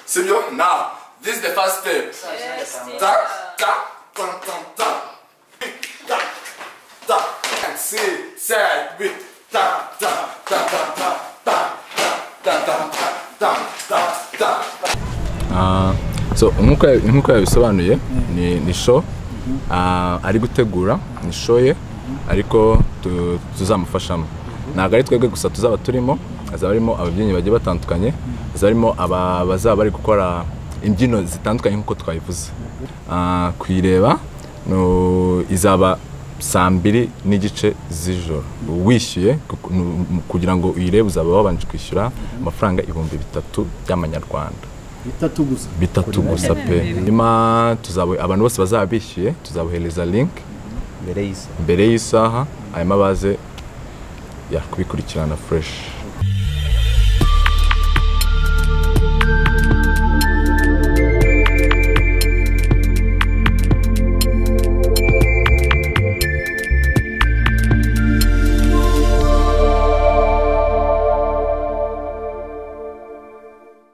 Simeon, now, this is the first step. Tap, tap, tam, tam, tap. Tap, tap. And sit, set, wait. Tap, tap, tap, tap, tap, tap, tap, tap, tap, tap, tap, tap. so nk'uko ya- nk'uko yabisobanuye ni ni show ah, ari gutegura ni show ye ariko tu- tuzamufashamo ntabwo ari twebwe gusa tuzaba turimo hazaba harimo ababyinnyi bagiye batandukanye hazaba harimo aba- bazaba bari gukora imbyino zitandukanye nk'uko twabivuze Ah, kuyireba no- izaba saa mbiri n'igice z'ijoro wishyuye kuko- nu- mu- kugira ngo uyirebe uzaba wabanje kwishyura amafaranga ibihumbi bitatu by'amanyarwanda bitatu gusa bitatu gusa pe nyuma tuzaba abantu bose bazaba bishyuye tuzabohereza link mbere y'isa mbere y'isaha hanyuma baze ya kubikurikirana fresh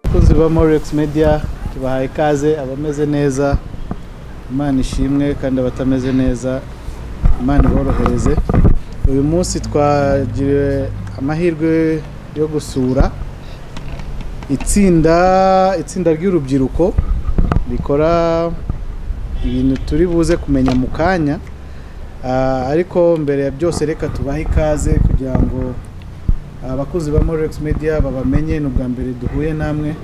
abakozi ba morex media tubahaye ikaze abameze neza imana ishimwe kandi abatameze neza imana iborohereze uyu munsi twagiriwe amahirwe yo gusura itsinda itsinda ry'urubyiruko rikora ibintu turi buze kumenya mu kanya Ah, ariko mbere ya byose reka tubahe ikaze kugira ngo abakozi ba Morex Media babamenye ni ubwa mbere duhuye namwe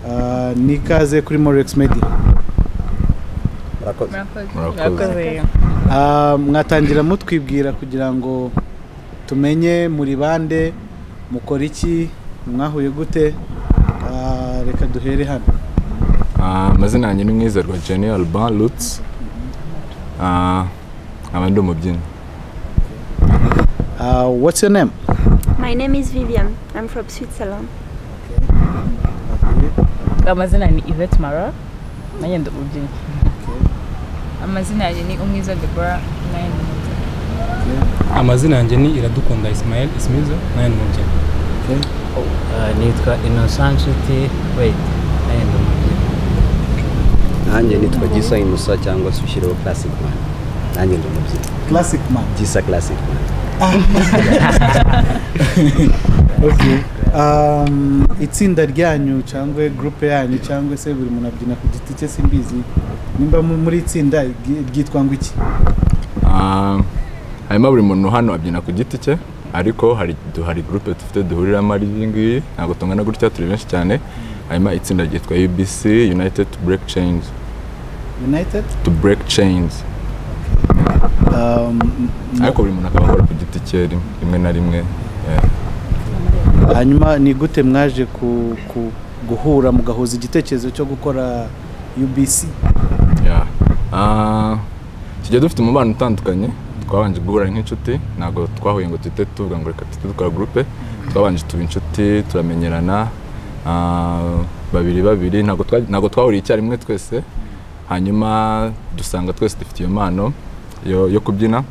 Ah, ni ikaze kuri Morex Media murakoze murakoze Ah, mwatangira mutwibwira kugira ngo tumenye muri bande mukora iki mwahuye gute Ah, reka duhere hano Ah, amazina yanjye ni mwizerwa jenny alban lutz Ah, nkaba ndi umubyinnyi Ah, what's your name My name is Vivian. I'm from Switzerland. amazina ni Yvette Mara nanjye ndi umubyinnyi amazina yanjye ni umwiza Deborah nanjye ndi umubyinnyi amazina yanjye ni iradukunda ismael ismizo nayo ni umubyinnyi nitwa innocent nshuti wait nayo ndi umubyinnyi nanjye nitwa gisa inusa cyangwa se ushyiriho classic man nanjye ndi umubyinnyi classic man gisa classic man Okay. Um, itsinda ryanyu cyangwa groupe yanyu cyangwa se buri muntu abyina ku giti cye simbizi nimba mu- muri itsinda ry- ryitwa ngo iki Ah, hanyuma buri muntu hano abyina ku giti cye ariko hari du- hari groupe dufite duhuriramo ari iyi ngiyi ntabwo tungana gutya turi benshi cyane hanyuma itsinda ryitwa ubc united to break change united to break chains um, m- ariko buri muntu akaba akora ku giti cye rim- rimwe na rimwe eh, hanyuma ni gute mwaje ku, ku, guhura mugahuza igitekerezo cyo gukora UBC yeah. Ah, tugiye dufite umubano utandukanye twabanje guhura nk'inshuti ntabwo twahuye ngo twite tuvuga ngo reka twite dukora gurupe twabanje tuba inshuti turamenyerana ah, babiri babiri ntabwo twa- ntabwo twahuriye icyarimwe twese hanyuma dusanga twese dufite iyo mpano yo, yo kubyina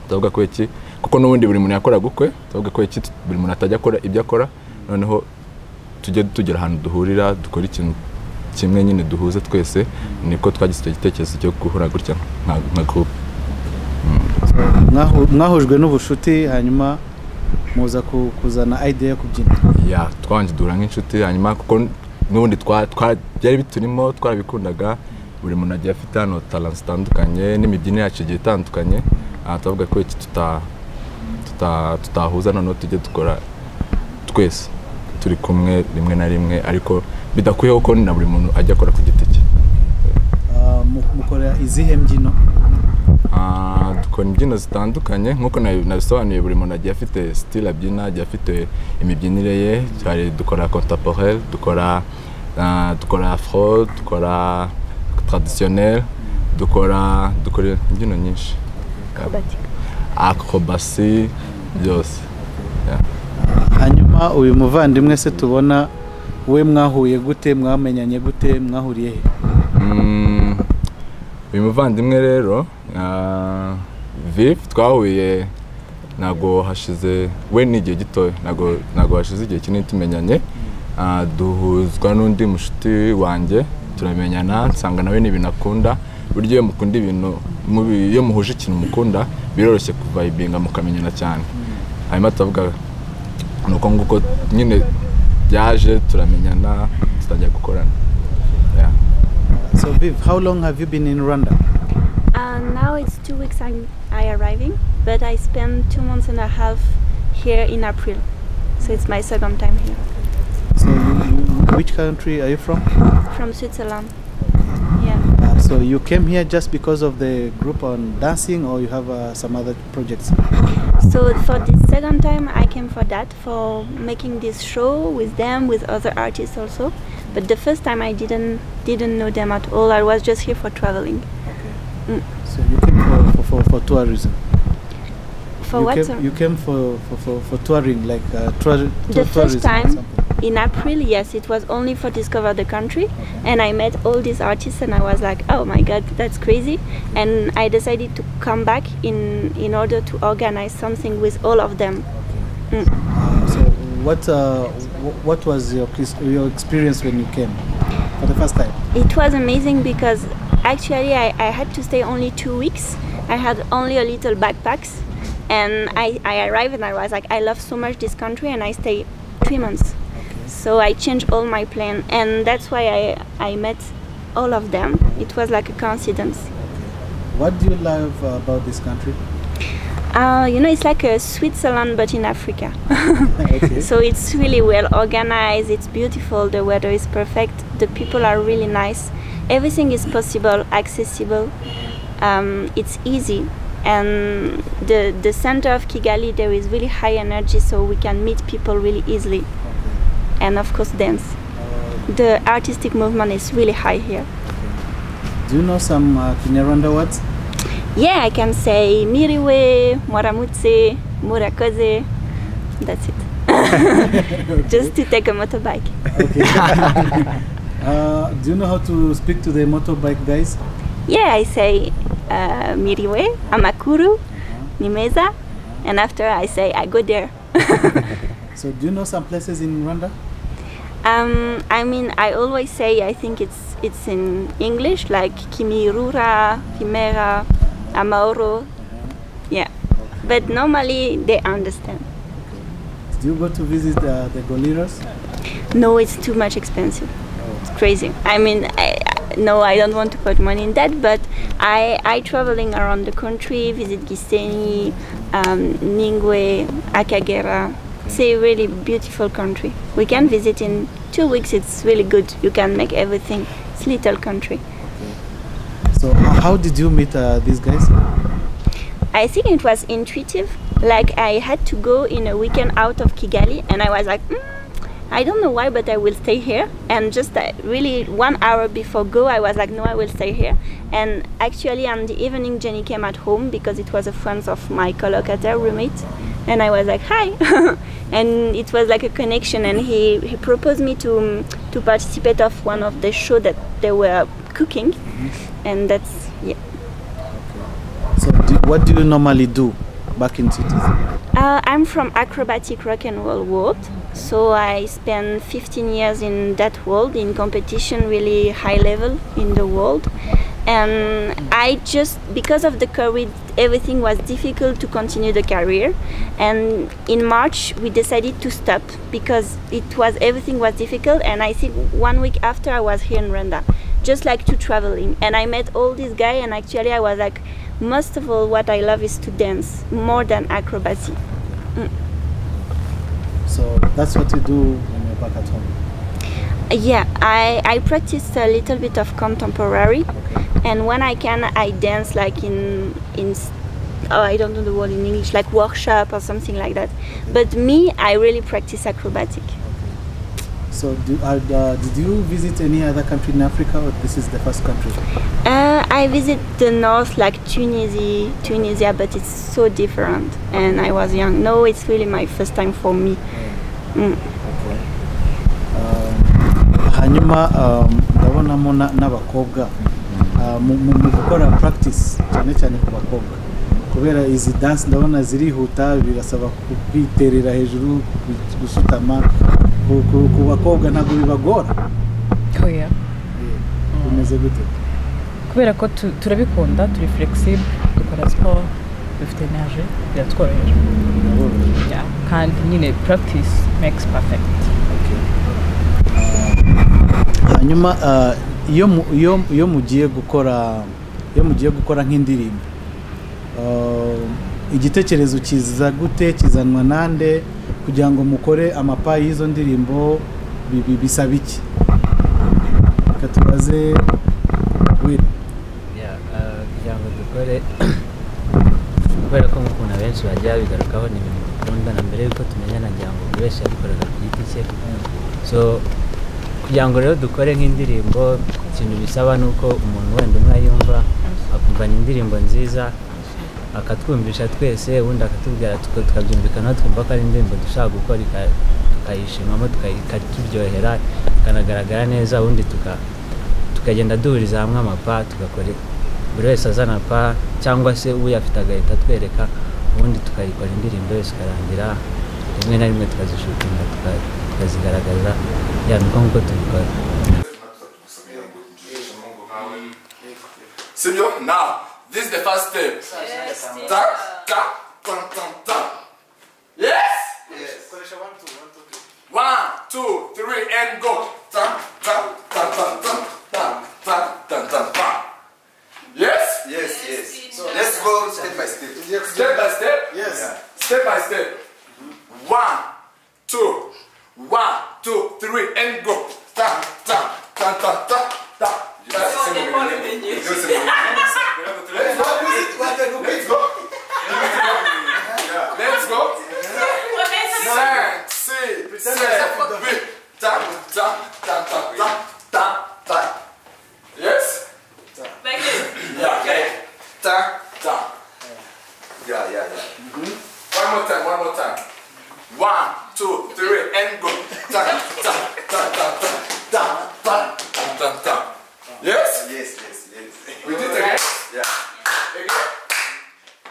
turavuga ko iki kuko n'ubundi buri muntu yakora gukwe turavuga ko iki buri muntu atajya akora ibyo akora noneho tujye tugera ahantu duhurira dukora ikintu kimwe nyine duhuza twese niko twagize icyo gitekerezo cyo guhura gutya nka nka group Mwahu- mwahujwe n'ubucuti hanyuma muza ku- kuzana idea yo kubyina ya twabanje duhura nk'inshuti hanyuma kuko n'ubundi twa- twa- byari biturimo twarabikundaga buri muntu agiye afite hano talent zitandukanye n'imibyinire yacu igiye itandukanye aha turavuga ko iki tuta- tuta- tutahuza noneho tujye dukora twese turi kumwe rimwe na rimwe ariko bidakuyeho ko na buri muntu ajya akora ku giti cye Ah, mu- mukora izihe mbyino Ah, dukora imbyino zitandukanye nk'uko nabi- nabisobanuye buri muntu agiye afite sitile abyina agiye afite imibyinire ye hari dukora contemporaire dukora ah, dukora afro dukora traditionnel dukora dukora imbyino nyinshi akrobasi byose hanyuma uyu muvandimwe se tubona we mwahuye gute mwamenyanye gute mwahuriye he Mm, uyu muvandimwe rero ah, Viv twahuye ntabwo hashize we ni igihe gitoya ntabwo ntabwo hashize igihe kinini tumenyanye Ah, duhuzwa n'undi mushuti wanjye turamenyana nsanga nawe ni ibintu akunda buryo iyo mukunda ibintu mubi- iyo muhuje ikintu mukunda biroroshye kuvayibinga mukamenyana cyane hanyuma turavuga ni uko nguko nyine byaje turamenyana tutangira gukorana Yeah. So Viv, how long have you been in Rwanda? Uh, now it's two weeks I'm I arriving, but I spent two months and a half here in April, so it's my second time here So you, you- which country are you from? from Switzerland. Yeah. Uh, so you came here just because of the group on dancing or you have uh, some other projects? So for this second time, I came for that for making this show with them with other artists also. But the first time I didn't didn't know them at all. I was just here for traveling. So you came for, for, for, for tourism? For you what? Came, sorry? you came for, for, for, for touring, like uh, tour, The tour, first tourism or time. something. in April, yes, it was only for Discover the Country, and I met all these artists, and I was like, oh my god, that's crazy, and I decided to come back in in order to organize something with all of them. Uh, so what, uh, wh- what was your, cris- your experience when you came for the first time? It was amazing because actually I, I had to stay only two weeks. I had only a little backpacks, and I I arrived and I was like, I love so much this country, and I stay three months. So I changed all my plan, and that's why I I met all of them. It was like a coincidence. What do you love about this country? Uh, you know, it's like a Switzerland but in Africa. okay. So it's really well organized, it's beautiful, the weather is perfect, the people are really nice, everything is possible, accessible, um, it's easy. And the, the center of Kigali, there is really high energy, so we can meet people really easily. And of course, dance. The artistic movement is really high here. Do you know some uh, Kinyarwanda words? Yeah, I can say Miriwe, Moramutse, Murakoze. That's it. Just to take a motorbike. Uh, do you know how to speak to the motorbike guys? Yeah, I say uh, Miriwe, Amakuru, Nimeza, and after I say I go there. So do you know some places in Rwanda? Um, I mean, I always say I think it's it's in English like Kimirura, Kimera, Amaoro. Yeah, but normally they understand. Do you go to visit uh, the gorillas? No, it's too much expensive. It's crazy. I mean, I, I- no, I don't want to put money in that, but I I traveling around the country, visit Giseni, um, Ningwe, Akagera. It's a really beautiful country. We can visit in two weeks. It's really good. You can make everything. It's little country. So h- how did you meet uh, these guys? I think it was intuitive. Like I had to go in a weekend out of Kigali, and I was like, mm, I don't know why, but I will stay here. And just uh, really one hour before go, I was like, no, I will stay here. And actually, on the evening, Jenny came at home because it was a friend of my collocator roommate, and I was like, hi. and it was like a connection. And he, he proposed me to mm, to participate of one of the show that they were cooking, and that's yeah. So do, what do you normally do back in cities? Uh, I'm from acrobatic rock and roll world, so I spent 15 years in that world in competition, really high level in the world. And I just because of the COVID, everything was difficult to continue the career. And in March, we decided to stop because it was everything was difficult. And I think one week after, I was here in Rwanda, just like to traveling. And I met all these guys, and actually, I was like most of all what i love is to dance more than acrobacy So that's what you do when you're back at home. yeah i i practice a little bit of contemporary and when i can i dance like in in s- oh i don't know the word in english like workshop or something like that but me i really practice acrobatic So do, uh, uh, did you visit any other country in Africa or this is the first country? uh, i visit the north like tunisia tunisia but it's so different and i was young no it's really my first time for me hanyuma um, ndabonamo na- n'abakobwa uh, mu mu- mu gukora practice cyane cyane ku bakobwa kubera izi dance ndabona zirihuta birasaba kubiterera hejuru gu- gusutama ku- ku- ku bakobwa ntabwo bibagora oya bimeze gute kubera ko tu- turabikunda turi flexible dukora siporo dufite energy biratworoheje biraborohera Yeah, kandi nyine practice makes perfect hanyuma ah, iyo mu- iyo- iyo mugiye gukora iyo mugiye gukora nk'indirimbo ah, igitekerezo kiza gute kizanwa nande kugira ngo mukore amapayi y'izo ndirimbo bi- bi- bisaba iki reka tubaze we Ya, eh, kugira ngo dukore kubera ko nk'ukuntu abenshi bagiye bigarukaho ni ibintu dukunda na mbere yuko tumenyana ngira ngo buri wese yabikoraga ku giti cye so kugira ngo rero dukore nk'indirimbo ikintu bisaba ni uko umuntu wenda umwe ayumva akumva ni indirimbo nziza akatwumvisha twese ubundi akatubwira tuka- tukabyumvikanaho twumva ko ari indirimbo dushaka gukora ika- tukayishimamo tukayi- ikaturyohera ikanagaragara neza ubundi tuka tukagenda duhuriza hamwe amapa tugakora buri wese azana pa cyangwa se uyafite agahita atwereka ubundi tukayikora indirimbo yose ikarangira rimwe na rimwe tukazishutinga tuka- tukazigaragaza ya niko nk'uko tubikora Sibyo? Now, this is the first step. Ta, ta, ta, ta, ta. Yes? One, two, three, and go. Ta, ta, ta, ta, ta, ta, ta, ta, ta, ta. Yes? Yes, yes. So let's go step by step. Step by step? Yeah. Step by step. One, two, one, two, three, and go. Ta, ta, ta, ta, ta, ta. Yes. Let's go. Let's go. Let's go. Cinq, six, sept, huit. Ta, ta, ta, ta, ta, ta, ta. Yes? Yeah, yeah. Ta, ta. Yeah, yeah, yeah. One more time, one more time. One, two, three, and go. Ta, ta, ta, ta, ta, ta, ta, ta, ta, ta. Yes? Yes, yes, yes. We did it again? Yeah. Again?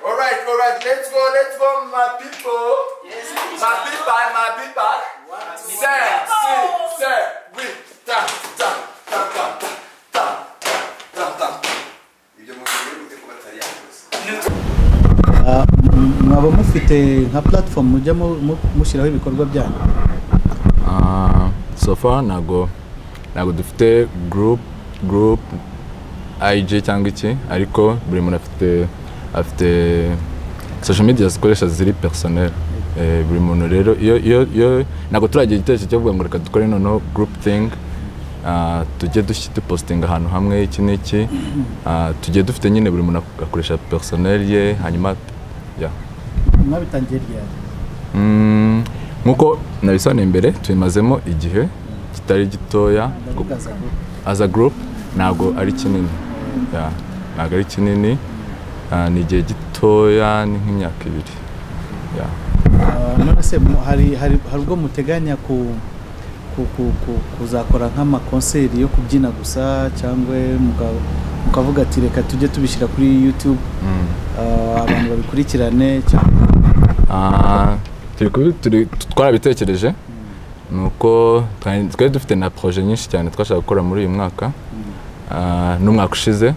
All right, all right, let's go, let's go, my people. Yes, my people, my people. Set, sit, set, we, ta, ta, ta, ta, ta, ta, ta, ta, ta. Ibyo mu gihe uri gute kuba atari yakoze. Ah, m- mwaba mufite nka platform mujya mu- mu- mushyiraho ibikorwa byanyu Ah, so far ntago ntago dufite group group IG cyangwa iki ariko buri muntu afite afite social media zikoresha ziri personnel eh, buri muntu rero iyo iyo iyo ntago turagira igitekerezo cyo kuvuga ngo reka dukore noneho group thing ah, tujye dushyi dupostinga ahantu hamwe iki n'iki Ah, tujye dufite nyine buri muntu agakoresha personnel ye hanyuma yeah. mwabitangiye ryari Mm, nk'uko nabisobanuye mbere tubimazemo igihe kitari gitoya ndavuga za group. as a group ntabwo ari kinini Yeah, ntabwo ari kinini Ah, ni igihe gitoya ni nk'imyaka ibiri Yeah. Ah, none se mu- hari hari hari ubwo muteganya ku ku- ku- ku- kuzakora nk'amakonseri yo kubyina gusa cyangwa muka- mukavuga ati reka tujye tubishyira kuri youtube Mm. ah, abantu babikurikirane cyangwa Ah, turi kubi- turi- twarabitekereje ni uko twari twari dufite na proje nyinshi cyane twashaka gukora muri uyu mwaka Ah, n'umwaka ushize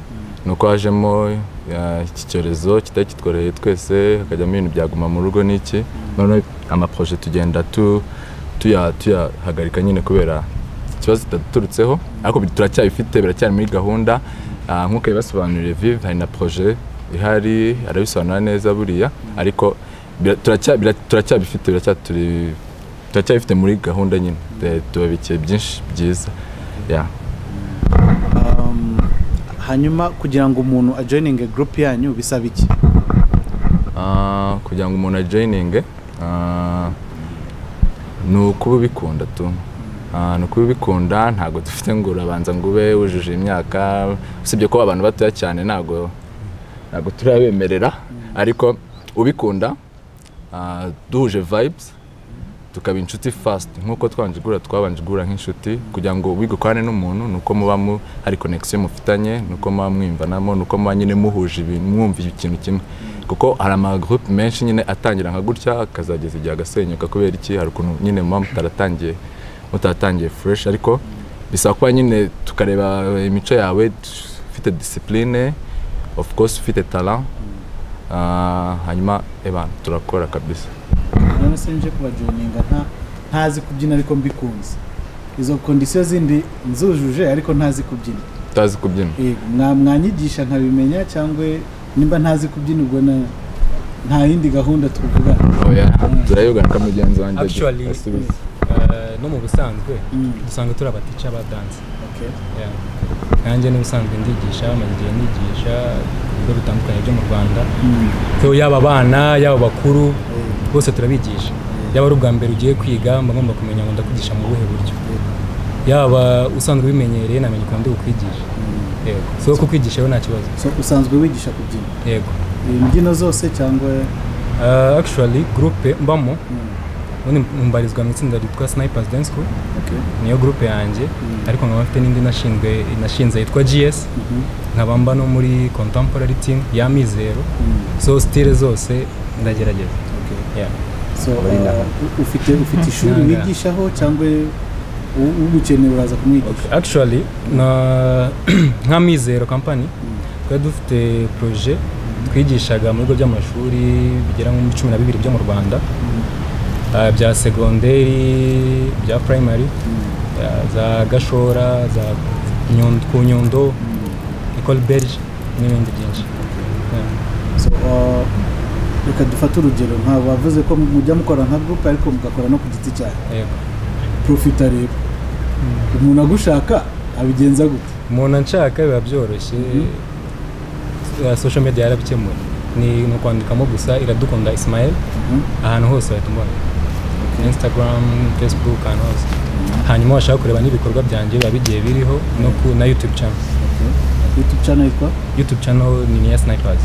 ni uko hajemo ah, iki cyorezo kitari kitworoheye twese hakajyamo ibintu byaguma mu rugo n'iki noneho amaproje tugenda tu- tuya- tuyahagarika nyine kubera ikibazo kitaduturutseho ariko bi- turacyabifite biracyari muri gahunda Ah, nk'uko yabibasobanuriye vive hari na proje ihari arabisobanura neza buriya ariko bira- turacya- bira- turacyabifite biracyaturi- turacyabifite muri gahunda nyine Eh, tubabikiye byinshi byiza Yeah. um, hanyuma kugira ngo umuntu ajoyininge group yanyu bisaba iki Ah, kugira ngo umuntu ajoyininge ah, ni ukuba ubikunda tu Ah, ni ukuba ubikunda ntabwo dufite ngo urabanza ngo ube wujuje imyaka usibye ko abantu batoya cyane ntabwo ntabwo turabemerera ariko ubikunda ah, duhuje vibes tukaba inshuti fast nk'uko twabanje guhura twabanje guhura nk'inshuti kugira ngo wigakorane n'umuntu ni uko muba mu hari connection mufitanye ni uko muba mwiyumvanamo ni uko muba nyine muhuje ibintu mwumva ikintu kimwe kuko hari amagroupe menshi nyine atangira nka gutya akazageza igihe agasenyuka kubera iki hari ukuntu nyine muba mutaratangiye mutatangiye fresh ariko bisaba kuba nyine tukareba imico yawe ufite discipline of course ufite talent Ah, hanyuma ebana turakora kabisa none se nje kubajoyininga nta ntazi kubyina ariko mbikunze izo kondisiyo zindi nzujuje ariko ntazi kubyina utazi kubyina yego mwa- mwanyigisha nkabimenya cyangwa nimba ntazi kubyina ubwo na nta yindi gahunda twavuga oya turayogana ka mugenzi wanjye Actually, asubiza Eh, no mu busanzwe Mm. dusanga turi abatica ba danse Yeah. nanjye n'ubusanzwe ndigisha maze igihe nigisha ku bigo bitandukanye byo mu rwanda so yaba abana yaba abakuru bose turabigisha yaba ari ubwa mbere ugiye kwiga mba ngomba kumenya ngo ndakwigisha mu buhe buryo yaba usanzwe ubimenyereye namenye ukuntu ndi bukwigisha yego so kukwigisha rero nta kibazo So, usanzwe wigisha kubyina yego imbyino zose cyangwa Uh, actually groupe mbamo ubundi mbarizwa mu itsinda ryitwa snipers dance school okay. niyo groupe yanjye ariko nkaba mfite n'indi nashinzwe nashinze yitwa gs nkaba mba no muri contemporary team ya mizero so stile zose ndagerageza Yeah. so uh, u- ufite ufite ishuri Nanga. wigishaho cyangwa u- ugukeneye uraza kumwigisha actually na nka mizero company twari dufite projet twigishaga mu bigo by'amashuri bigera muri cumi na bibiri byo mu rwanda Ah, bya segonderi bya primary ah, za gashora za Nyundo- ku nyundo ecole belge n'ibindi byinshi Yeah. So, uh, reka dufate urugero nka bavuze ko mujya mukora nka groupe ariko mugakora no ku giti cyawe Yego. profita rero umuntu agushaka abigenza gute umuntu anshaka biba byoroshye Eh, social media yarabikemuye ni ni ukwandikamo gusa iradukunda ismael ahantu hose bahita umubona instagram facebook ahantu hose hanyuma washaka kureba n'ibikorwa byanjye biba bigiye biriho no ku na youtube channel youtube channel yitwa youtube channel ni iya snipers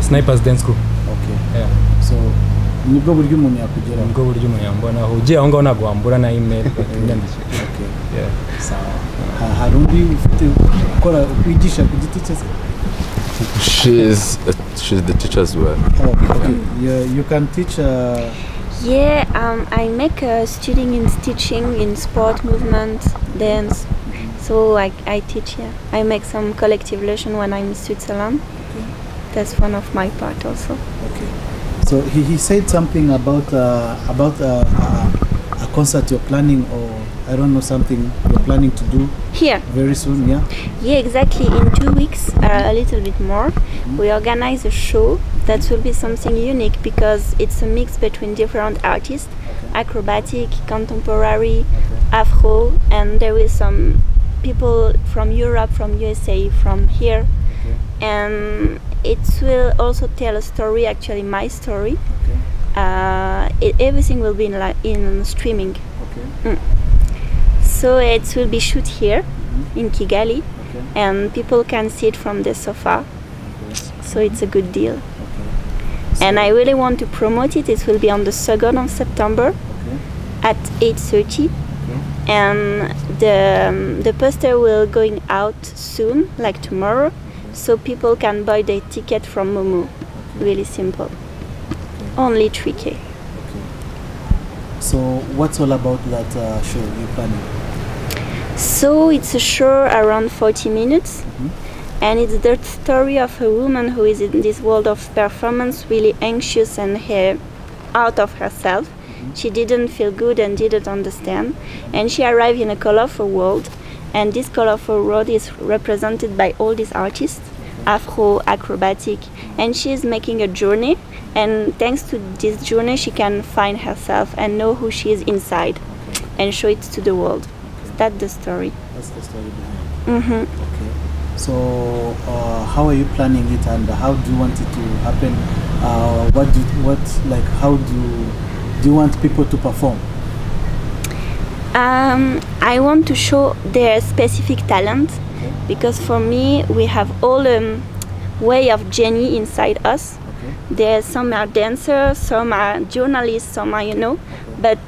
snipers dance school okay yeah. so nibwo buryo umuntu yakugeraho nibwo buryo umuntu yambonaho ugiye aho ngaho ntabwo wambura na email bakanyandikira okay yeah. sawa Ha- hari undi ufite ukora ukwigisha ku giti cye se she's she's the teacher as well oh, okay you, you can teach uh, Yeah, um, I make a student in teaching in sport, movement, dance. So I, I teach Yeah, I make some collective lesson when I'm in Switzerland. That's one of my part also. Okay. So he, he said something about uh, about uh, uh, a concert you're planning or I don't know something you're planning to do Here, very soon. Yeah. yeah, exactly. In two weeks, uh, a little bit more, we organize a show that will be something unique because it's a mix between different artists, acrobatic, contemporary, Afro, and there is some people from Europe, from USA, from here, and it will also tell a story. Actually, my story. Uh, it, everything will be in li- in streaming. Mm. So it will be shoot here in Kigali, and people can see it from the sofa. So it's a good deal. And I really want to promote it. It will be on the second of September at 8:30, and the um, the poster will going out soon, like tomorrow, so people can buy their ticket from Momo. Really simple. Only 3k. So what's all about that uh, show you're planning? So it's a show around 40 minutes, and it's the story of a woman who is in this world of performance, really anxious and her, out of herself. She didn't feel good and didn't understand, and she arrived in a colorful world, and this colorful world is represented by all these artists, Afro, acrobatic, and she is making a journey. And thanks to this journey, she can find herself and know who she is inside, and show it to the world. That's the story. That's the story behind. hmm Okay. So uh, how are you planning it and how do you want it to happen? Uh, what do what like how do do you want people to perform? Um, I want to show their specific talent because for me we have all um, way of genie inside us. There some are dancers, some are journalists, some are you know, but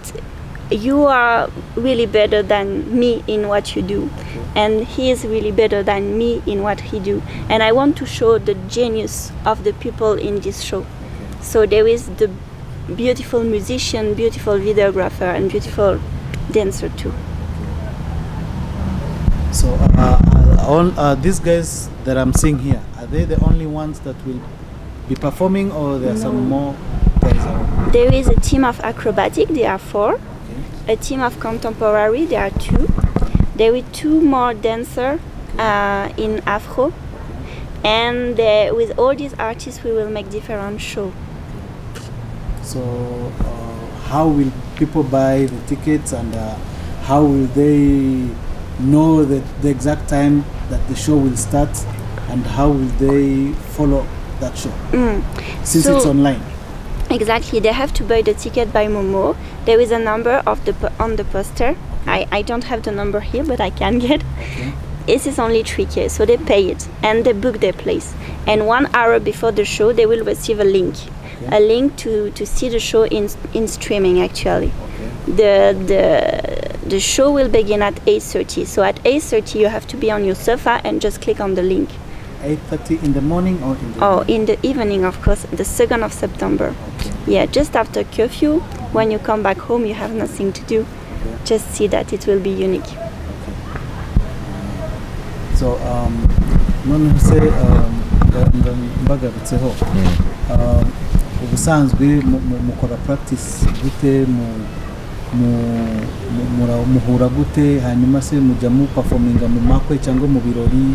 you are really better than me in what you do and he is really better than me in what he do and i want to show the genius of the people in this show so there is the beautiful musician beautiful videographer and beautiful dancer too. So, uh, uh, all uh, these guys that I'm seeing here, are they the only ones that will be performing, or there are some more guys? Out? There is a team of acrobatic, there are four. A team of contemporary, there are two. There is two more dancer uh, in Afro. And uh, with all these artists, we will make different show. So, uh, how will people buy the tickets, and uh, how will they know the, the exact time that the show will start, and how will they follow that show Mm. since it's So- online? Exactly, they have to buy the ticket by Momo. There is a number of the po- on the poster. I, I don't have the number here, but I can get. This is only 3k, so they pay it and they book their place. And one hour before the show, they will receive a link, a link to, to see the show in in streaming. Actually, the the the show will begin at 8:30. So at 8:30, you have to be on your sofa and just click on the link. 8:30 in the morning or in the Oh, in the evening, of course, the 2nd of September. Yeah, just after curfew, when you come back home, you have nothing to do. Just see that it will be unique. so um, nonese um, mba- mba- mbagarutseho Um, ubusanzwe mu- mu- mukora practice gute mu- mu- mu- mura- muhura gute hanyuma se mujya muperforminga mu makwe cyangwa mu birori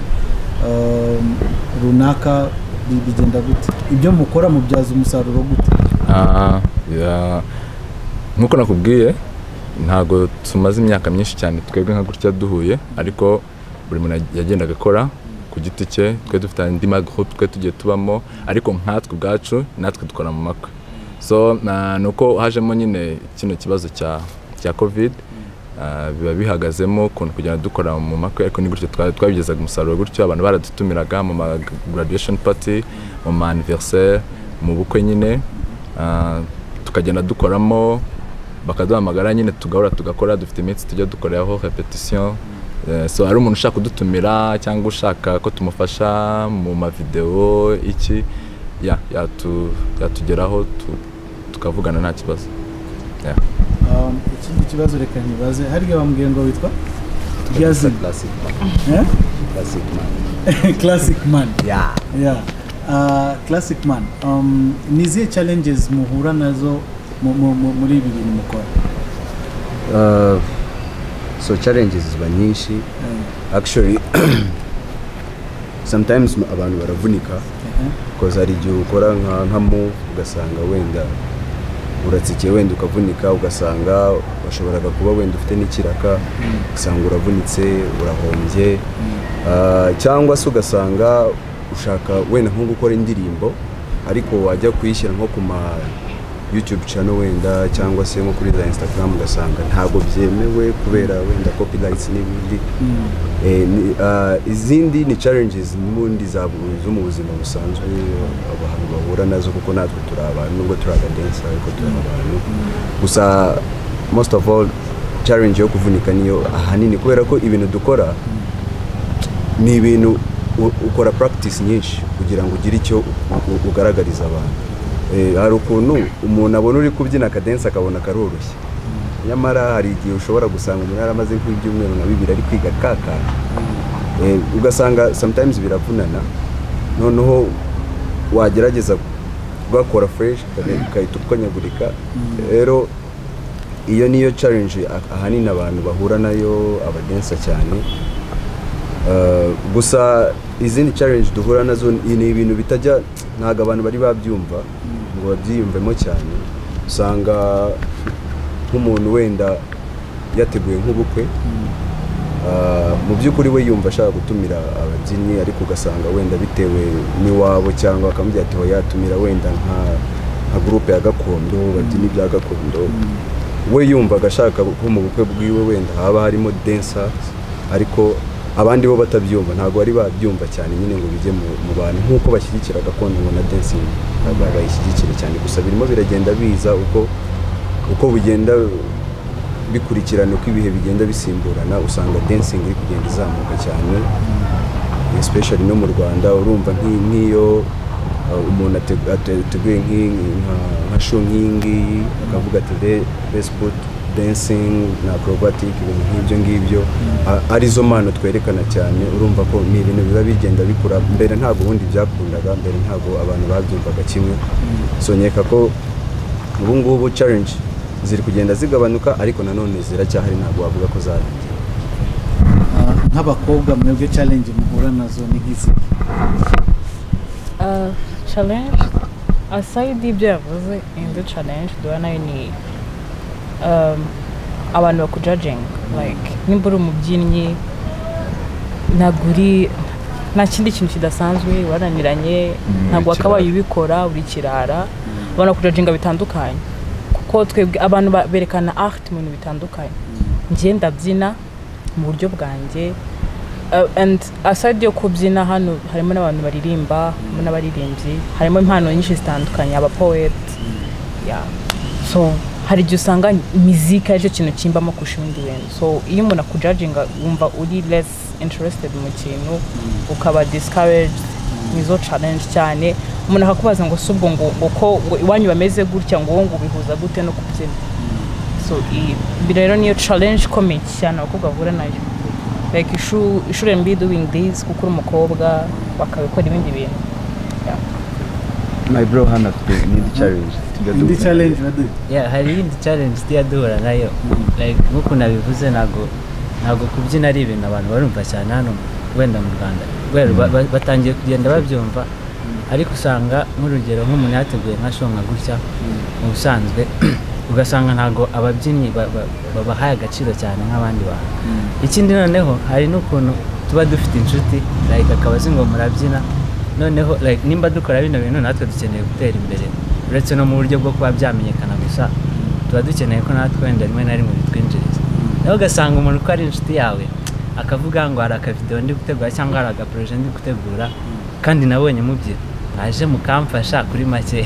um, runaka bi- bigenda gute ibyo mukora mubyaza umusaruro gute Ah, ya- nk'uko nakubwiye ntabwo tumaze imyaka myinshi cyane twebwe nka gutya duhuye ariko buri muntu yagendaga akora ku giti cye twe dufite andi magroupe twe tugiye tubamo ariko nkatwe ubwacu natwe dukora mu makwe so na- ni uko hajemo nyine kino kibazo cya cya covid ah, biba bihagazemo ukuntu kugenda dukora mu makwe ariko ni gutyo twa- twabigezaga umusaruro gutyo abantu baradutumiraga mu ma graduation party mu ma anniversaire mu bukwe nyine Ah, tukagenda dukoramo bakaduhamagara nyine tugahora tugakora dufite iminsi tujya dukoreraho repetition Eh, so hari umuntu ushaka kudutumira cyangwa ushaka ko tumufasha mu mavideo iki ya yatu- yatugeraho tu- tukavugana nta kibazo Yeah. Um, ikindi kibazo reka ntibaze harya wambwiye ngo witwa ryazina Eh? classic man Yeah. yeah uh, classic man um, ni izihe challenges muhura nazo mu- mu- mu- muri ibi bintu mukora Uh, so challenges ziba nyinshi actually sometimes m- abantu baravunika because hari igihe ukora nka nka move ugasanga wenda uratsikiye wenda ukavunika ugasanga washoboraga kuba wenda ufite n'ikiraka ugasanga uravunitse urahombye Uh, cyangwa se ugasanga ushaka wenda nko gukora indirimbo ariko wajya kuyishyira nko ku ma youtube channel wenda cyangwa se nko kuri za instagram ugasanga ntabwo byemewe kubera wenda copyrights n'ibindi Eh, ni- ah, izindi ni challenges n'ubundi za bu- zo mu buzima busanzwe abantu bahura nazo kuko natwe turi abantu nubwo turi abadensa ariko turi abantu gusa most of all challenge yo kuvunika niyo ahanini kubera ko ibintu dukora ni ibintu u- ukora practice nyinshi kugira ngo ugire icyo u- u- ugaragariza abantu Eh, hari ukuntu umuntu abona uri kubyina akadensi akabona karoroshye nyamara hari igihe ushobora gusanga umuntu yaramaze nk'ibyumweru na bibiri ari kwiga kakana Eh, ugasanga sometimes biravunana noneho wagerageza ugakora fresh ukade- ugahita ukonyagurika rero iyo niyo challenge ah- ahanini abantu bahura nayo abadensa cyane Uh, gusa izindi challenge duhura nazo ni ni ibintu bitajya ntabwo abantu bari babyumva ngo babyiyumvemo cyane usanga nk'umuntu wenda yateguye nk'ubukwe Uh, mu by'ukuri we yumva ashaka gutumira ababyinnyi ariko ugasanga wenda bitewe n'iwabo cyangwa akamubwira ati "Oya, tumira wenda nka nka gurupe ya gakondo babyina ibya gakondo we yumvaga ashaka ko mu bukwe bwiwe wenda haba harimo dancers ariko abandi bo batabyumva ntabwo bari babyumva cyane nyine ngo bijye mu mu bantu nk'uko bashyigikira gakondo ngo na dancing ntabwo bayishyigikire cyane gusa birimo biragenda biza uko uko bugenda bikurikirana uko ibihe bigenda bisimburana usanga dancing iri kugenda izamuka cyane especially no mu rwanda urumva nk'i- nk'iyo uh, umuntu ate- ate- ateguye nk'i- nka nka show nk'iyingiyi akavuga ati "Le- let's put dancing na acrobatic ibintu nk'ibyo ngibyo a- arizo mpano twerekana cyane urumva ko ni ibintu biba bigenda bikura mbere ntabwo ubundi byakundaga mbere ntabwo abantu babyumvaga kimwe so nkeka ko ubu ngubu challenge ziri kugenda zigabanuka ariko nanone ziracyahari ntabwo wavuga ko zarangiye Ah, nk'abakobwa mwebwe challenge muhura nazo ni nk'izi Uh, challenge aside ibyo yavuze indi challenge duha nayo ni um, abantu bakujajinga like nimba uri umubyinnyi ntabwo uri nta kindi kintu kidasanzwe waraniranye ntabwo wakabaye ubikora uri kirara abantu bakujajinga bitandukanye kuko twebwe abantu ba- berekana art mu bintu bitandukanye njye ndabyina mu buryo bwanjye Uh, and aside yo kubyina hano harimo n'abantu baririmba harimo n'abaririmbyi harimo impano nyinshi zitandukanye aba poet yeah. so hari igihe usanga mizika aricyo kintu kimbamo kurusha ibindi bintu so iyo umuntu akujajinga wumva uri less interested mu kintu ukaba discouraged nizo challenge cyane umuntu akakubaza ngo si ubwo ngo ngo ko ngo iwanyu bameze gutya ngo wowe ngo ubihuza gute no kubyina so i- ibi rero niyo challenge ikomeye cyane abakobwa bahura nayo like you shou- you shouldn't be doing this kuko uri umukobwa bakabikora ibindi bintu my bro hano afite n'indi challenge tujya indi duhura. challenge badu Yeah, hari iyindi challenge tujya duhura nayo like nk'uko nabivuze ntabwo ntabwo kubyina ari ibintu abantu barumva cyane hano wenda mu rwanda kubera ba- ba- batangiye kugenda babyumva ariko usanga nk'urugero nk'umuntu yateguye nka show nka gutya mu busanzwe ugasanga ntabwo ababyinnyi ba- ba- babahaye agaciro cyane nk'abandi bantu ikindi noneho hari n'ukuntu tuba dufite inshuti like akaba azi ngo murabyina noneho like nimba dukora bino bintu natwe dukeneye gutera imbere uretse no mu buryo bwo kuba byamenyekana gusa tuba dukeneye ko natwe wenda rimwe na rimwe bitwinjiriza nawe ugasanga umuntu uko ari inshuti yawe akavuga ngo hari akavidewo ndi gutegura cyangwa hari agaporoje ndi gutegura kandi nabonye mubyina mwaje mukamfasha kuri make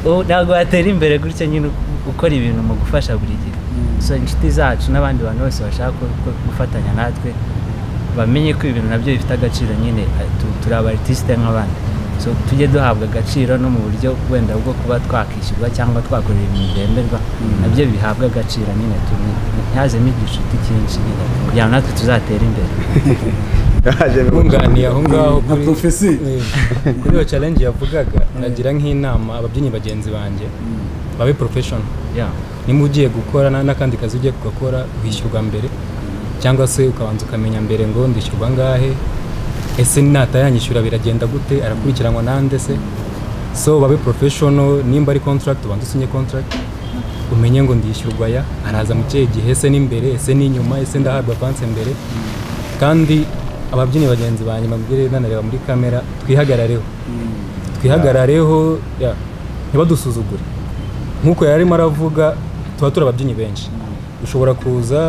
Ubu ntabwo watera imbere gutya nyine u- ukora ibintu mu gufasha buri gihe so inshuti zacu n'abandi bantu bose bashaka ko- ko- gufatanya natwe bamenye ko ibintu nabyo bifite agaciro nyine eh, tu- turi abaritiste nk'abandi so tujye duhabwa agaciro no mu buryo wenda bwo kuba twakishyurwa cyangwa twakorera ibintu byemerwa nabyo bihabwa agaciro nyine tu- ntihazemo igishuti cyinshi nyine kugira ngo natwe tuzatere imbere yaje bunganiye aho ngaho nka kuri- prophecy. Eh, kuri iyo challenge yavugaga nagira nk'inama ababyinnyi bagenzi banjye babe professional Yeah. nimba ugiye gukora na- n'akandi kazi ugiye kugakora wishyurwa mbere cyangwa se ukabanza ukamenya mbere ngo ndishyurwa angahe ese natayanyishyura biragenda gute arakurikiranwa nande se so babe professional nimba ari contract ubanza usinye contract umenye ngo ndishyurwa ya araza mu kihe gihe ese n'imbere ese n'inyuma ese ndahabwa avance mbere kandi ababyinnyi bagenzi banjye babwire nanareba muri kamera twihagarareho twihagarareho ya, ntibadusuzugure nk'uko yari arimo aravuga tuba turi ababyinnyi benshi ushobora kuza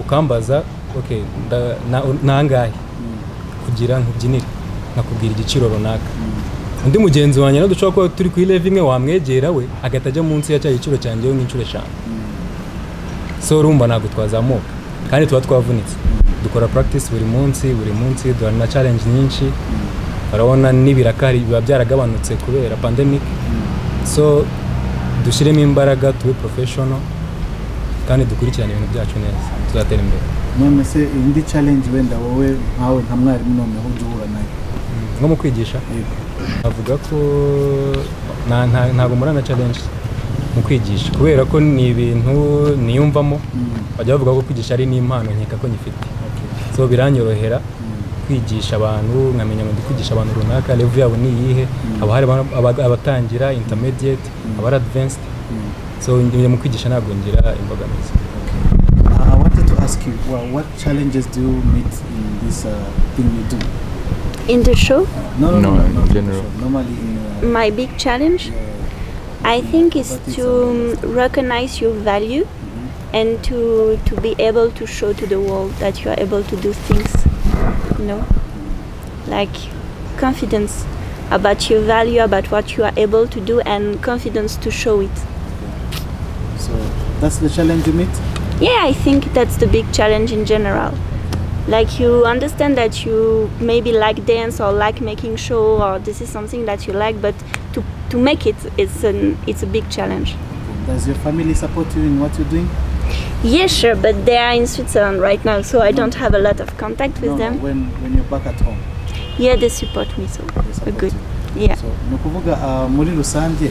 ukambaza ok nda- na- nangahe kugira nkubyinire nakubwira igiciro runaka undi mugenzi wanjye nawe dushobora kuba turi kuri leve imwe wamwegera we agahita ajya munsi ya cya giciro cyanjye we nk'inshuro eshanu so urumva ntabwo twazamuka kandi tuba twavunitse dukora practice buri munsi buri munsi duhana na challenge nyinshi urabona n'ibirakari biba byaragabanutse kubera pandemic so dushyiremo imbaraga tube professional kandi dukurikirane ibintu byacu neza tuzatera imbere none se indi challenge wenda wowe nkawe nka mwarimu noneho ujya uhura nayo nko mu kwigisha Yego. avuga ko nta- nta- ntabwo murana challenge mu kwigisha kubera ko ni ibintu niyumvamo bajya bavuga ko kwigisha ari n'impano nkeka ko nyifite so biranyorohera kwigisha abantu nkamenya ngo ndi kwigisha abantu runaka level yabo ni iyihe haba hari aba- aba- abatangira intermediate abari advanced so njye mu kwigisha ntabwo ngira imbogamizi Uh, I wanted to ask you, well, what challenges do you meet in this uh, thing you do? In the show, No, No, in not general. sure. Normally in. Uh, my big challenge, I think, is to recognize your value and to to be able to show to the world that you are able to do things. You know, like confidence about your value, about what you are able to do, and confidence to show it. so that's the challenge you meet. Yeah, I think that's the big challenge in general. Like you understand that you maybe like dance or like making show or this is something that you like, but to, to make it, it's an it's a big challenge. Does your family support you in what you're doing? Yeah, sure, but they are in Switzerland right now, so I don't have a lot of contact with No, them. when, when you're back at home. Yeah, they support me, so they we're support good. you. Yeah. So, ni ukuvuga ah, muri rusange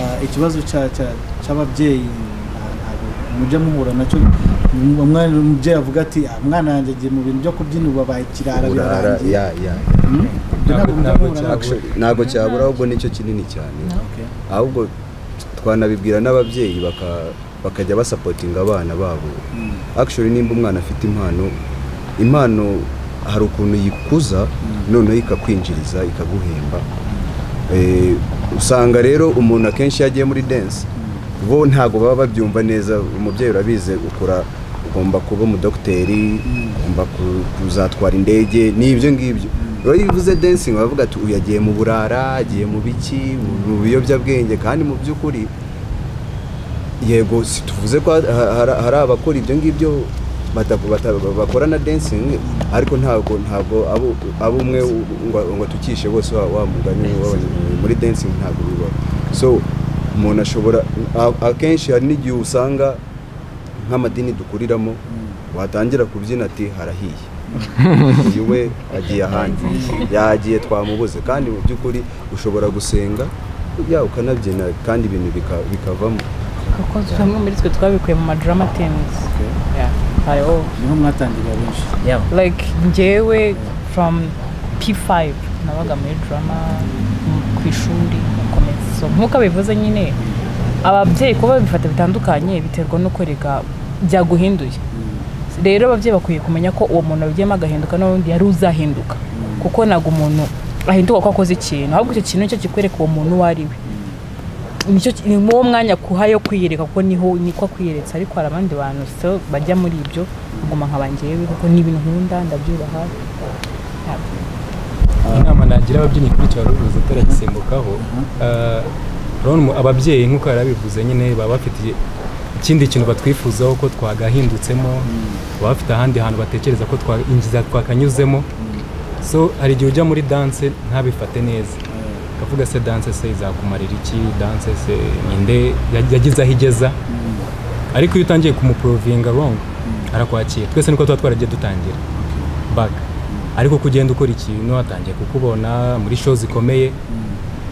ah, ikibazo cya- cya- cy'ababyeyi ah, ntabwo mujya muhura nacyo Um- umwana umubyeyi avuga ati "Ah, umwana yanjye agiye mu bintu byo kubyina ubu abaye kirara urara birarangiye ya ya Hmm? Ibyo ntabwo mujya Ntabwo muhura nabyo. cyabura. ntabwo cyabura ahubwo nicyo kinini cyane Okay. ahubwo twanabibwira n'ababyeyi baka- bakajya basapotinga abana babo Mm. actually nimba umwana afite impano impano hari ukuntu yikuza noneho ikakwinjiriza ikaguhemba Eh, usanga rero umuntu akenshi iyo agiye muri dance bo ntabwo baba babyumva neza umubyeyi urabizi ukura ugomba kuba umudogiteri ugomba ku- kuzatwara indege n'ibyo ngibyo rero iyo uvuze dancing bavuga ati uyu agiye mu burara agiye mu biki mu- mu biyobyabwenge kandi mu by'ukuri yego si tuvuze ko ha- ha- hari abakora ibyo ngibyo bata- bata- bakora na dancing ariko ntabwo ntabwo abo- abo umwe ngo ngo atukishe bose wa wa mugani wabonye muri dancing ntabwo bibaho so umuntu ashobora a- akenshi hari n'igihe usanga nk'amadini dukuriramo watangira kubyina ati harahiye uyu we agiye ahandi yagiye twamubuze kandi mu by'ukuri ushobora gusenga ya ukanabyina kandi ibintu bika- bikavamo kuko bamwe muri twe twabikuye mu madrama tenizi hariho niho mwatangirira benshi yabo like njyewe from p5 nabaga muri drama mu- ku ishuri nakomeza so nk'uko abivuze nyine ababyeyi kuba babifata bitandukanye biterwa n'uko reka byaguhinduye rero ababyeyi bakwiye kumenya ko uwo muntu wabigiyemo agahinduka n'ubundi yari uzahinduka kuko ntabwo umuntu ahinduka ko akoze ikintu ahubwo icyo kintu nicyo kikwereka uwo muntu uwo ari we nicyo ki- ni uwo mwanya akuha yo kwiyereka kuko niho niko kwiyeretse ariko hari abandi bantu so bajya muri ibyo baguma nkaba njyewe kuko ni ibintu nkunda ndabyubaha inama nagira ababyinnyi kuri cyaruruza turagisimbukaho eh, urabona umu- ababyeyi nk'uko yari abivuze nyine baba bafite igihe- ikindi kintu batwifuzaho ko twagahindutsemo baba bafite ahandi hantu batekereza ko twa- inzira twakanyuzemo so hari igihe ujya muri danse ntabifate neza ukavuga se danse se izakumarira iki danse se ninde ya- yagize aho igeza ariko iyo utangiye kumuprovinga wrong arakwakira twese niko tuba twaragiye dutangira baga ariko kugenda ukora ikintu atangiye kukubona muri show zikomeye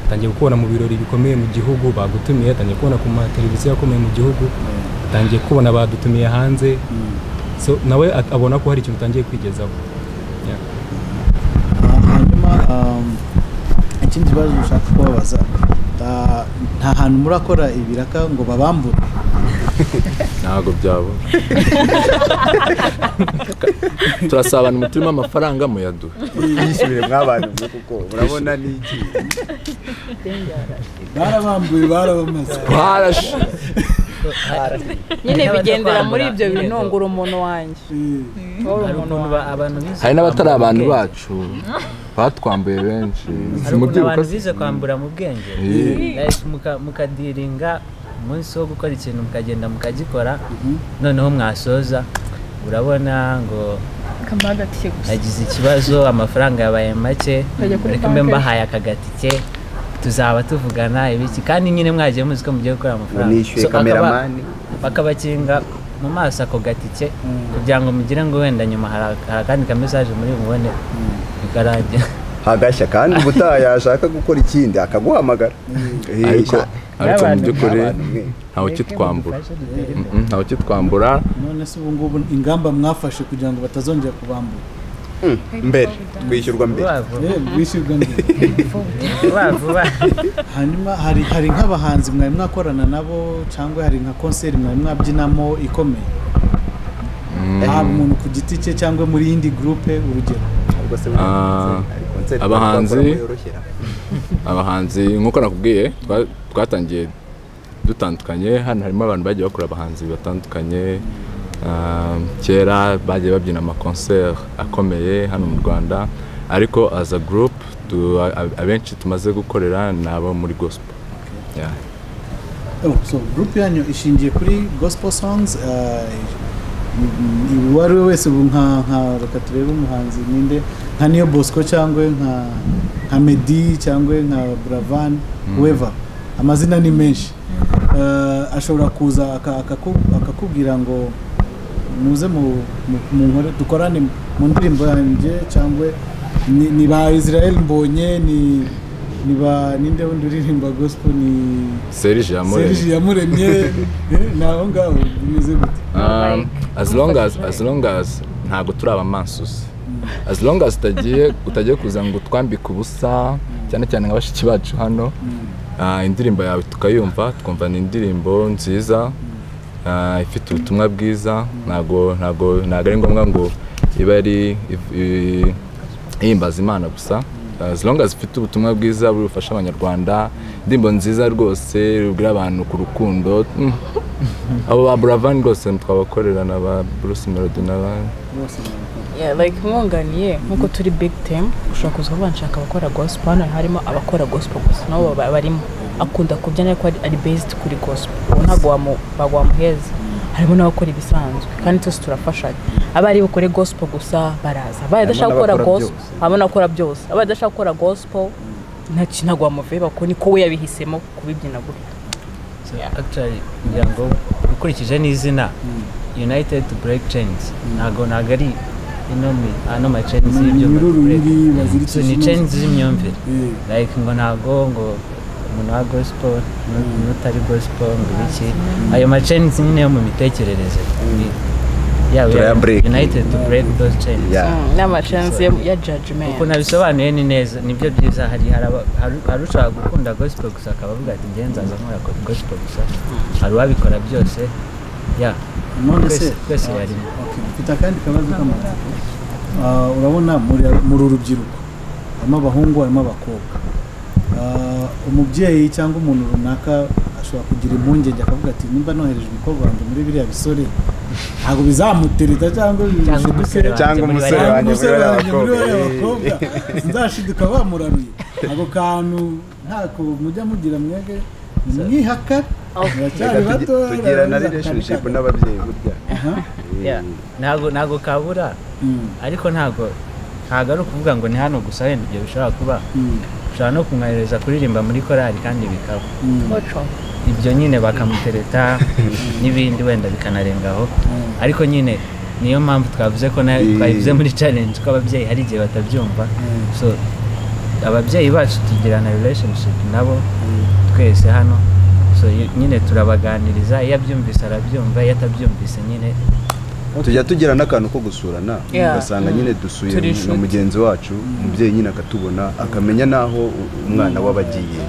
atangiye kukubona mu birori bikomeye mu gihugu bagutumiye atangiye kubona ku mateleviziyo akomeye mu gihugu atangiye kubona badutumiye hanze so nawe at- abona ko hari ikintu utangiye kwigezaho Yeah. Ah, hanyuma um, ikindi kibazo ushaka kubabaza ah, nta hantu murakora ibiraka ngo babambure ntabwo byabura turasabana umutima amafaranga muyaduha yishyurire mw'abantu mwe kuko urabona n'iki barabambuye barabamaze twarashe nyine Hari bigendera n'abatakwambura muri ibyo bintu irego. ntungura umuntu wanjye Ntungura hari umuntu ukuntu ba- abantu bize hari n'abatari kwambura abantu mu bwenge. bacu batwambuye benshi hari ukuntu abantu bize kwambura mu bwenge Yeah. Like muka- mukadiringa umunsi wo gukora ikintu mukagenda mukagikora noneho mwasoza urabona ngo kamagatiye gusa nagize ikibazo amafaranga yabaye make Bajya kuri reka mbe banke. mbahaye akagatike tuzaba tuvugana ibiki kandi nyine mwagiye muzi ko mugiye gukora amafaranga nishyuye So, akaba- kameramani bakabakinga mu maso ako gatike kugira ngo mugire ngo wenda nyuma hari hari akandi kamesaje muri bubone bikarangira hagashya kandi ubutaha yashaka gukora ikindi akaguhamagara Eh, ariko sha- ariko mu N'abantu- by'ukuri n'abantu mwe. ntawe kitwambura Mm, ntawe kitwambura none se ubu ngubu ingamba mwafashe kugira ngo batazongera kubambura mbere twishyurwa mbere vuba vuba Eh, bishyurwa mbere vuba vuba hanyuma hari hari nk'abahanzi mwari mwakorana nabo cyangwa hari nka konseri mwari mwabyinamo ikomeye haba umuntu ku giti cye cyangwa muri yindi gurupe urugero Ubwo se Ah, hari concert abahanzi- twakoramo yoroshye. abahanzi nk'uko nakubwiye twa- twatangiye dutandukanye hano harimo abantu bagiye bakora abahanzi batandukanye Ah, kera bagiye babyina amakonser akomeye hano mu rwanda ariko as a group tu- a- abenshi tumaze gukorera ni abo muri gospel Yeah. Oh, so gurupe yanyu ishingiye kuri gospel songs eh, mm, uwo ari we wese ubu nka nka reka turebe umuhanzi ninde nka niyo bosco cyangwa nka nka medi cyangwa nka buravan weva amazina ni menshi Eh, ashobora kuza aka- akaku- akakubwira ngo muze mu mu- mu nkore dukorane mu ndirimbo yanjye cyangwa ni ni ba Israel mbonye ni ni ba ninde wundi uririmba gospel ni serije yamuremye Serge yamuremye eh, ni aho ngaho bimeze gute Um, as long as as long as ntabwo turi abamansusi as long as utagiye utagiye kuza ngo utwambike ubusa cyane cyane nka bashiki bacu hano ah, indirimbo yawe tukayumva twumva ni indirimbo nziza ah, ifite ubutumwa bwiza ntabwo ntabwo ntabwo ari ngombwa ngo ibe ari if- i- ihimbaza imana gusa as long as ifite ubutumwa bwiza buri bufasha abanyarwanda indirimbo nziza rwose rubwira abantu ku rukundo mm, abo ba buravan rwose twabakorera na ba bruce melody n'abandi Yeah, like mwunganiye nk'uko turi big team ushobora kuza kuvuga nshaka abakora gospel hano harimo abakora gospel gusa nabo baba barimo akunda kubyina ariko ari- ari based kuri gospel ubu ntabwo wamu- ntabwo wamuheza harimo n'abakora ibisanzwe kandi twese turafashanya abari bukore gospel gusa baraza abaye adashaka gukora n'abakora gospel harimo n'abakora byose abaye adashaka gukora gospel nta kintu ntabwo wamuveba kuko niko we yabihisemo kubibyina gutya So actually ngira ngo ukurikije n'izina united to break chains ntago ntago ari ino mi- ano ma chains y'ibyuma Iminyururu to break. y'ibi bazirikisha So ni inoze. chains z'imyumvire Eh. like ngo ntago ngo umuntu wa gospel nu- n'utari gospel ngo ibiki ayo ma chains nyine yo mu mitekerereze Ni- yeah, we are Turayabreak. united to break those chains Yeah. n'amacance ya judgment uko nabisobanuye ni neza nibyo byiza hari hari aba- hari- hari ushaka gukunda gospel gusa akaba avuga ati njye nzaza nkora go- gospel gusa hari uwabikora byose ya none se twese- twese barimo Okay, mfite akandi kabazo k'amatsiko Ah, urabona muri muri uru rubyiruko harimo abahungu harimo abakobwa Ah, umubyeyi cyangwa umuntu runaka ashobora kugira impungenge akavuga ati nimba nohereje umukobwa wanjye muri biriya bisore ntabwo bizamutereta cyangwa cyangwa bishiduke, umusore wanjye Cyangwa muri umusore bariya- wanjye. umusore muri bariya wanjye muri bakobwa. bariya bakobwa nzashidika bamuraruye ako kantu ntako mujya mugira mwege mwihakare muracyari Reka tugi- bato tugira na relationship n'ababyeyi burya ya ntago ntago kabura ariko ntago ntago ari ukuvuga ngo ni hano gusa wenda ibyo bishobora kuba ushobora no kumwohereza kuririmba muri korali kandi bikaba ibyo nyine bakamutereta n'ibindi wenda bikanarengaho ariko nyine niyo mpamvu twavuze ko na- Eh. twabivuze muri challenge ko ababyeyi hari igihe batabyumva so ababyeyi bacu tugirana relationship nabo twese hano so y- nyine turabaganiriza iyo abyumvise arabyumva iyo atabyumvise nyine tujya tugira n'akantu ko gusurana Yeah. ugasanga nyine dusuye Turi na inshuti. mugenzi wacu umubyeyi nyine akatubona akamenya n'aho u- umwana we aba agiye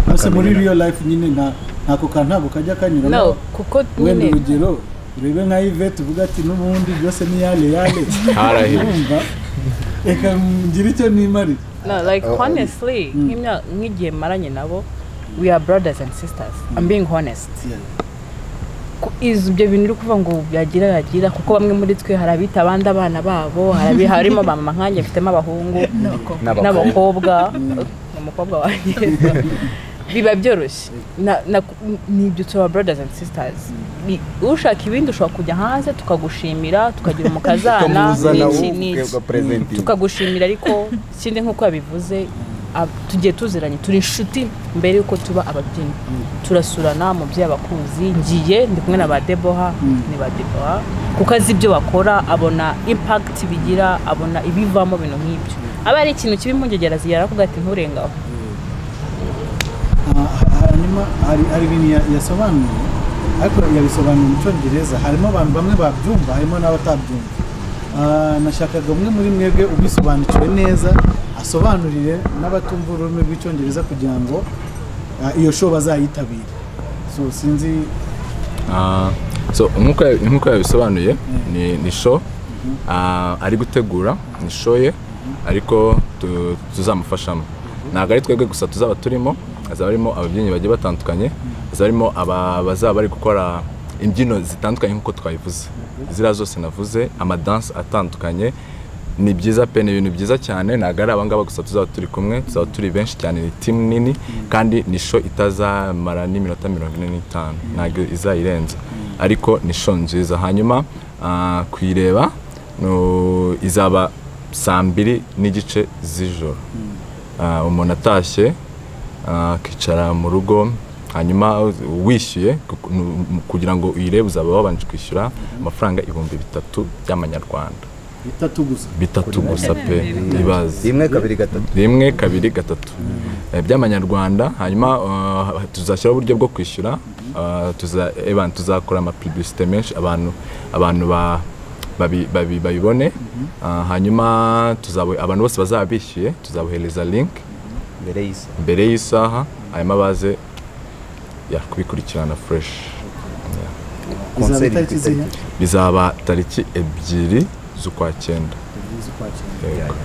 Mbese muri Akamenya. real life nyine nta ntako kantu ntabwo kajya kanyuramo no kuko wenda nyine urugero urebe nka Yvette uvuga ati n'ubundi byose ni yale yale Harahiri. Urumva? reka ngire icyo nimarira No, like honestly, nk'imya- nk'igihe maranye nabo, we are brothers and sisters. I'm being honest. Yeah. Ku- Is ibyo bintu uri kuvuga ngo yagira yagira kuko bamwe muri twe hari abita abandi abana babo, hari abi- harimo ba mama nkanjye mfitemo abahungu n'abakobwa, umukobwa wanjye. Biba byoroshye. Na- na- Ni ibyo tuba brothers and sisters. Ni- Ushaka ibindi ushobora kujya hanze tukagushimira, tukagira umukazana, Ukamuzana n'iki wowe n'iki ukapresentinga. tukagushimira ariko ikindi nk'uko yabivuze ab- tugiye tuziranye turi inshuti mbere y'uko tuba ababyinnyi turasurana mubyeyi abakuzi ngiye ndi kumwe na ba deboha ni ba deboha kuko azi ibyo bakora abona impakiti bigira abona ibivamo ibintu nk'ibyo aba ari ikintu kibi impungegera zigera kuvuga ati nturengaho Ah, hanyuma hari hari ibintu ya- yasobanuye ariko yabisobanuye mu cyongereza harimo abantu bamwe babyumva harimo n'abatabyumva Ah, nashakaga umwe muri mwebwe ubisobanukiwe neza asobanurire n'abatumva ururimi rw'icyongereza kugira ngo ah, iyo show bazayitabire so sinzi Ah, so nk'uko ya- nk'uko yabisobanuye ni, ni show ah, ari gutegura ni show ye ariko tu- tuzamufashamo ntabwo ari twebwe gusa tuzaba turimo hazaba harimo ababyinnyi bagiye batandukanye hazaba harimo aba- bazaba bari gukora imbyino zitandukanye nk'uko twabivuze ziriya zose navuze amadansi atandukanye ni byiza pe ni ibintu byiza cyane ntabwo ari abangaba gusa tuzaba turi kumwe tuzaba turi benshi cyane ni timu nini kandi ni show itazamara n'iminota mirongo ine n'itanu ntabwo izayirenza ariko ni show nziza hanyuma ah, kuyireba no- izaba saa mbiri n'igice z'ijoro Ah, umuntu atashye ah, akicara mu rugo hanyuma wishyuye ku- nu- mu- kugira ngo uyirebe uzaba wabanje kwishyura amafaranga ibihumbi bitatu by'amanyarwanda bitatu gusa bitatu gusa pe ibaze rimwe kabiri gatatu rimwe kabiri gatatu Eh, by'amanyarwanda hanyuma eh, tuzashyiraho uburyo bwo kwishyura Eh, tuza- eh, ban- tuzakora amapubulisite menshi abantu abantu ba- babi- babi- babibone Eh, hanyuma tuzabo- abantu bose bazaba bishyuye tuzabohereza link mbere y'isa mbere y'isaha hanyuma baze ya, kubikurikirana fureshi izaba Concert itariki ku zihe itariki. bizaba tariki ebyiri z'ukwa cyenda Ebyiri z'ukwa cyenda. Yego.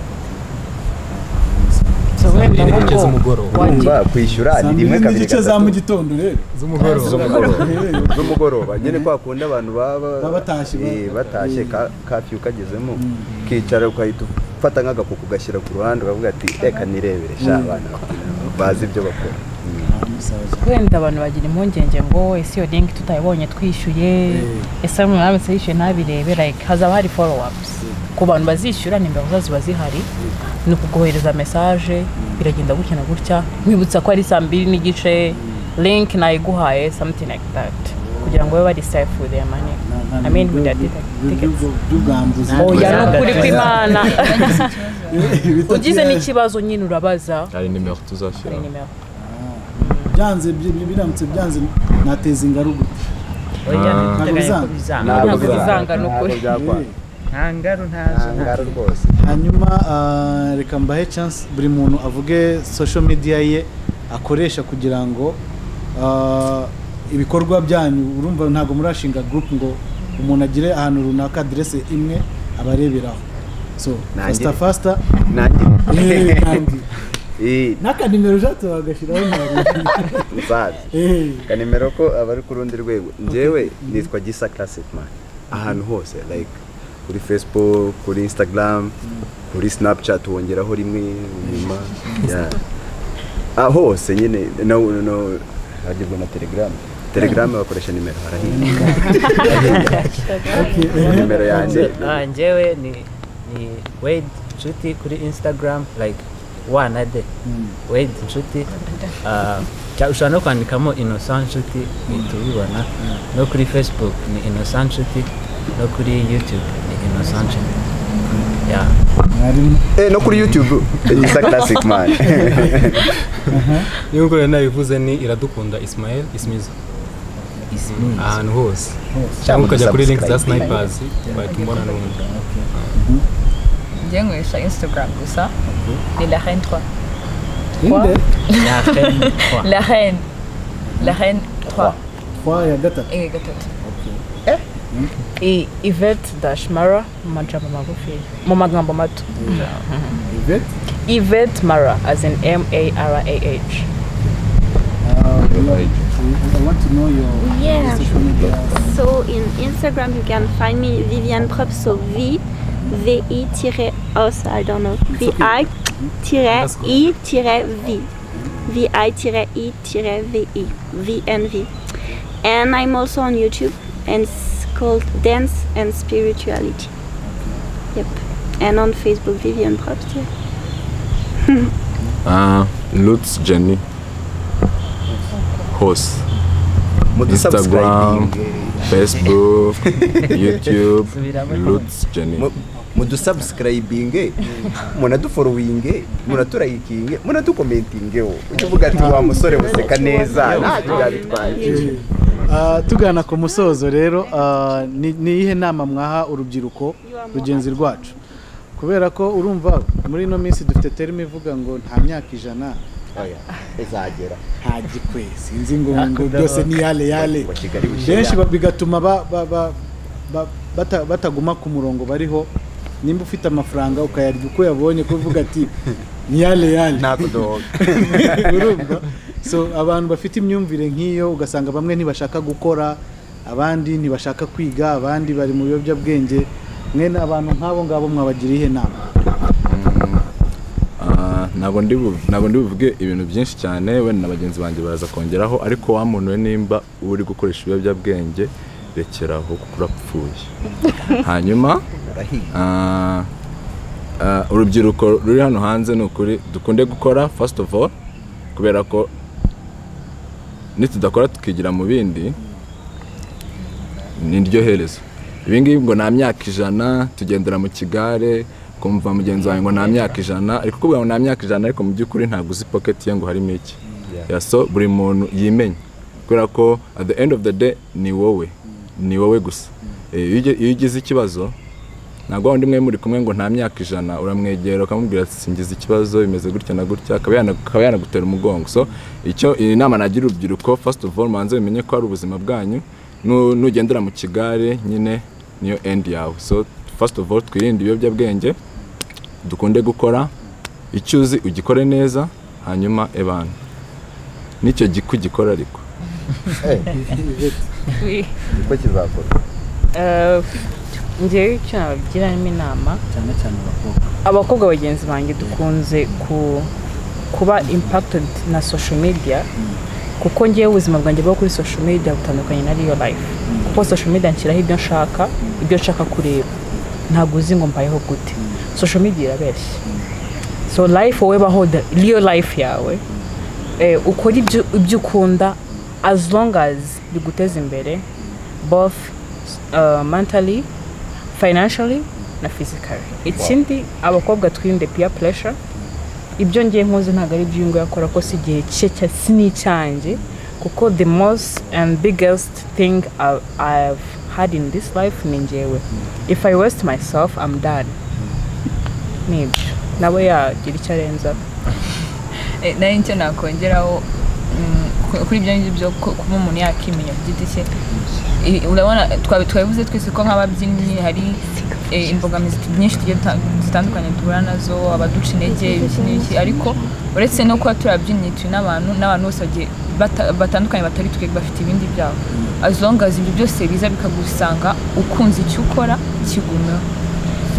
so wenda n'igice nk'ubwo z'umugoroba Urumva kwishyura saa ni mbiri rimwe kabiri n'igice za mu gatatu gitondo rero z'umugoroba z'umugoroba z'umugoroba nyine kwa kundi abantu baba Baba batashye, ba- Eh, batashye eh. ka- kafiyu kagezemo ukicara ukahita ufata nk'agapu ugashyira ku ruhande ukavuga ati reka nirebere sha abana bazi ibyo bakora wenda abantu bagira impungenge ngo ese iyo linki tutayibonye twishyuye ese umuntu aramutse yishyuye ntabirebe like hazaba hari follow ups ku bantu bazishyura nimero zazo ziba zihari ni ukugohereza mesaje biragenda gutya na gutya nkwibutsa ko ari saa mbiri n'igice link nayiguhaye something like that kugira ngo babe bari safe with their money I mean with their ticket- tickets by'ubwambuzi oya ni ukuri Exactly. kw'imana Bitatu ugize yaje. n'ikibazo nyine urabaza hari nimero hari tuzashyiraho nimero byanze bi- bi- biramutse byanze nateza ingaruka oya ntabwo ntibiteganya bizanga. ko bizanga Ntabwo ntabwo bizanga. bizanga ni ukuri byakora Eh, nta ngaru nta ntazo ngaro rwose hanyuma ah, reka mbahe chance buri muntu avuge social media ye akoresha kugira ngo ah, ibikorwa byanyu urumva ntabwo murashinga group ngo umuntu agire ahantu runaka adresse imwe abareberaho so Nanjye. fasta fasta nanjye Eh, nanjye. Eh, n'akanimero ujate wagashyiraho ntabwo nzazi Eh, kanimero ko abari ku rundi rwego njyewe nitwa gisa classic man ahantu hose like kuri facebook kuri instagram kuri snapchat wongeraho rimwe nyuma Yeah. Ah, hose nyine no no no hagibwa na telegram telegram bakoresha nimero harahinga okay, eh. nimero yanjye Ah, njyewe ni ni wade nshuti kuri instagram like wana de wade nshuti Ah, cya- ushobora no kwandikamo innocent nshuti tubibona no kuri facebook ni innocent nshuti no kuri youtube ni innocent nshuti ya mwarimu eh no kuri youtube gisa classic man niyo nkorera nabivuze ni iradukunda ismael ismizo ahantu hose cyangwa ukajya kuri link za snipers wahita umbona n'ubundi njye nkoresha instagram gusa ni la reine 3 inde ya feni kwa la reine la reine 3 kwa ya gatatu eh gatatu I- Yvette Dashmara mu majambo magufi mu magambo mato Yvette Yvette Mara as in M A R A H Uh, I want to know your Yeah. social media. So in Instagram you can find me Vivian Prop, so V V I tire os, I don't know. V I tire I tire V. V I tire I tire V I. V and V. And I'm also on YouTube and it's called Dance and Spirituality. Yep. And on Facebook Vivian Props. yeah. Ah, Lutz Jenny hose Instagram, Facebook, YouTube, Lutz Jenny. mudusubscribinge munaduforowinge muraturayikinge munatukomentingeho ujya uvuga ati wa musore buseka neza ntacyo byabitwaye Ah, tugana ku musozo rero ah, ni ni iyihe nama mwaha urubyiruko rugenzi rwacu kubera ko urumva muri ino minsi dufite terima ivuga ngo nta myaka ijana Oya, izagera nta gikwe sinzi ngo ngo byose ni yale yale Ngo Kigali bushyira. benshi ba- bigatuma ba- ba- ba- ba- bata- bataguma ku murongo bariho nimba ufite amafaranga ukayarya uko yabonye kuvuga ati ni yale yale ntabwo doga urumva so abantu bafite imyumvire nk'iyo ugasanga bamwe ntibashaka gukora abandi ntibashaka kwiga abandi bari mu biyobyabwenge mwene abantu nk'abo ngabo mwabagira iyihe nama Ah, ntabwo ndi bu- ntabwo ndi buvuge ibintu byinshi cyane wenda na bagenzi banjye baraza kongeraho ariko wa muntu we nimba uri gukoresha ibiyobyabwenge rekeraho kuko urapfuye hanyuma urahiga ah, ah, urubyiruko ruri hano hanze ni ukuri dukunde gukora first of all kubera ko nitudakora tukigira mu bindi ni iryo herezo ibi ngibi ngo nta myaka ijana tugendera mu kigare kumva mugenzi wawe ngo nta myaka ijana ariko kuvuga ngo nta myaka ijana ariko mu by'ukuri ntabwo uzi pocket ye ngo harimo iki Yeah, so buri muntu yimenya kubera ko at the end of the day ni wowe ni wowe gusa Eh, iyo uge- iyo ugize ikibazo ntabwo wundi mwe muri kumwe ngo nta myaka ijana uramwegera ukamubwira ati singize ikibazo bimeze gutya na gutya akaba yana- akaba yanagutera umugongo so icyo iyi nama nagira urubyiruko first of all manze bimenye ko ari ubuzima bwanyu Nu- nugendera mu kigare nyine niyo end yawe so first of all twirinde ibiyobyabwenge dukunde gukora icyo uzi ugikore neza hanyuma ebana nicyo giku gikora ariko niko kizakorwa Eh, ngewe icyo nabagiramo inama cyane cyane abakobwa abakobwa bagenzi banjye dukunze ku- kuba impacted na social media kuko ngewe ubuzima bwanjye bwo kuri social media butandukanye na real life kuko social media nshyiraho ibyo nshaka ibyo nshaka kureba ntabwo uzi ngo mbayeho gute social media irabeshya so life wowe baho the real life yawe eh, ukora ibyo ibyo ukunda as long as biguteza imbere both uh, mentally financially na physically ikindi abakobwa twirinde peer pressure ibyo ngiye nkoze ntabwo ari ibyo uyu nguyu akora ko si igihe cye cya si n'icyanjye kuko the most and biggest thing I- I've had in this life ni njyewe if I waste myself I'm done ni ibyo nawe yagira icyo arenza Eh, nayo nicyo nakongeraho mm, ku- kuri ibyo ngibyo byo ku- kuba umuntu yakimenya ku giti cye Eh, urabona twabi- twabivuze twese ko nk'ababyinnyi hari eh, imbogamizi nyinshi tugiye duta- zitandukanye duhura nazo abaduca intege ibiki n'ibiki ariko uretse no kuba turi ababyinnyi turi n'abantu n'abantu bose bagiye bata- batandukanye batari twe bafite ibindi byabo as long as ibyo byose biza bikagusanga ukunze icyo ukora kigumeho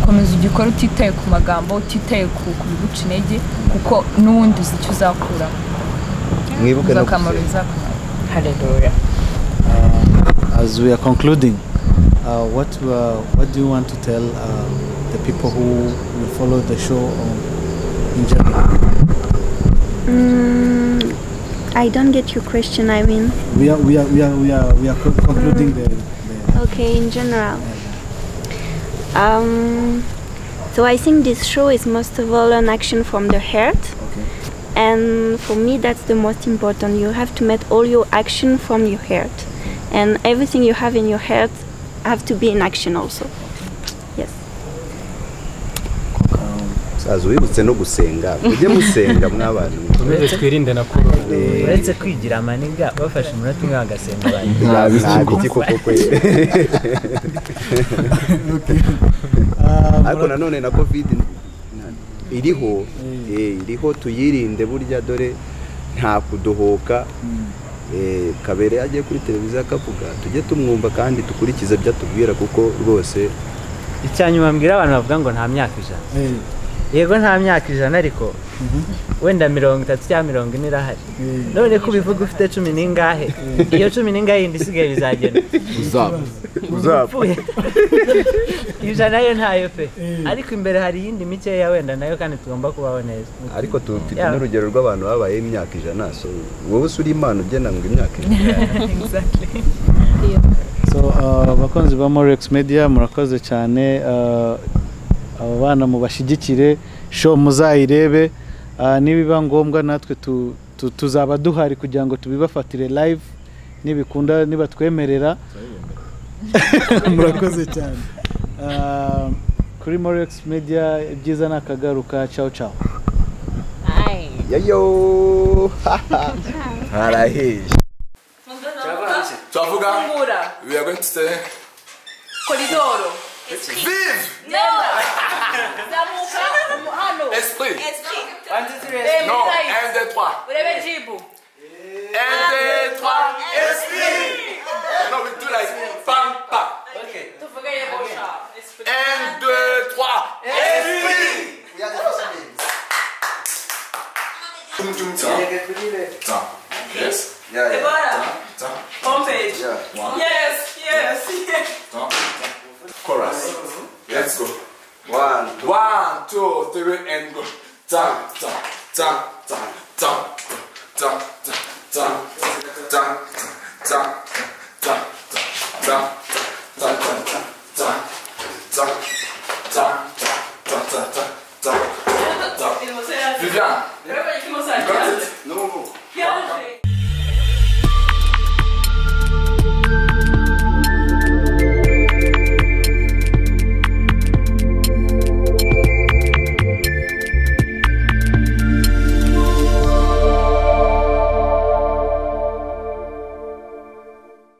komeza ugikore utitaye ku magambo utitaye ku ku biguca intege kuko n'ubundi uzi icyo uzakuramo mwibuke uzi no akamaro gusenga. bizakumara haleluya Uh, as we are concluding, uh, what uh, what do you want to tell uh, the people who will follow the show on, in general? Mm, I don't get your question, I mean. We are we are we are we are we are co- concluding the. the Okay, in general. Um, so I think this show is most of all an action from the heart. And for me, that's the most important. You have to make all your action from your heart. And everything you have in your heart have to be in action also. Yes. musaza wibutse no gusenga mujye musenga mw'abantu Dukomeze twirinde na korona uretse kwigira amaniga bafashe umunota umwe bagasenga abantu ntabiki koko kwere ariko nanone na covid na- iriho eh, iriho tuyirinde burya dore nta kudohoka Eh, kabere agiye kuri televiziyo akavuga tujye tumwumva kandi dukurikize ibyo atubwira kuko rwose icya nyuma mbwira abantu bavuga ngo nta myaka ijana hey, yego nta myaka ijana ariko wenda mirongo itatu cyangwa mirongo ine irahari hey, none ko ubivuga ufite cumi n'ingahe iyo cumi n'ingahe yindi isigaye bizagenda uzaba upfuye ijana yo ntayo pe ariko imbere hari iyindi mikeya wenda nayo kandi tugomba kubaho neza ariko tufite Yeah. n'urugero rw'abantu babayeho imyaka ijana so wowe usura imana ugena ngo imyaka ijana so uh, abakunzi ba Morex Media murakoze cyane uh, aba bana mubashyigikire show muzayirebe uh, nibiba ngombwa natwe tu, tu, tuzaba duhari kugira ngo tubibafatire live nibikunda nibatwemerera murakoze cyane uh, kuri Morex Media ibyiza ni akagaruka ciao ciao yayo haraheje Twavuga, Fungura we are going to say, koridoro Vive! zamuka mu- hano Esprit! Eh, Non, Misaï, 1, 2, 3. urebe jibu 1, 2, 3, esprit! No, we do like, pam, pam. tuvuge yegosha Esprit. 1, 2, 3, esprit! Tum, tum, tum. Tum. Yes. Tum, Homepage. Yeah. Yes, yes, yes. tum. Chorus. Let's go. One, One, two, three, and go. Tum, tum, tum, tum, tum, tum, tum, tum. Vivian. Vivian. Vivian. Vivian. No, no. Viaje.